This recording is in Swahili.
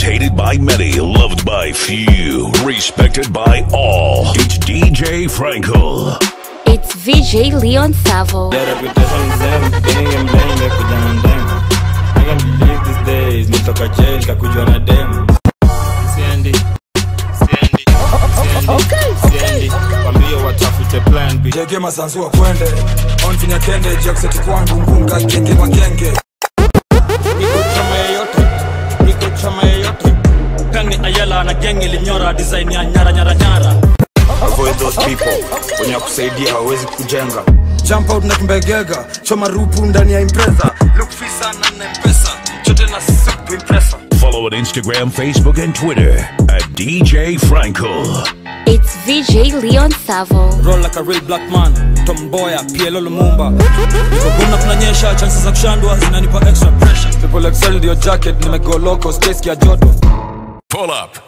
hated by many, loved by few, respected by all. It's DJ Frankel. It's VJ Leon Savo. Their reputation is them, getting them blame, they kuja na dem. I can't believe these days, nitoka jail, kakujwa na dem. Siendi, siendi, siendi, siendi. Wambie watafute plan B. jege masanzua kwende onfinya kende jakseti kwangu ngunga genge magenge Niko chama yeyote, niko chama yeyote. Kani Ayala na geng ilinyora design ya nyara nyara nyara. avoid those people wenye kusaidia hawawezi kujenga jump out na kimbegega choma rupu ndani ya impreza look fisa na nempesa chote na sup impresa Follow on Instagram, Facebook, and Twitter at DJ Frankel. It's VJ Leon Savo. roll like a real black man tomboya pielo lumumba kuna kunanyesha chances za kushandwa zinanipa extra pressure triple excel ndio jacket nimegoloko space ya joto Pull up,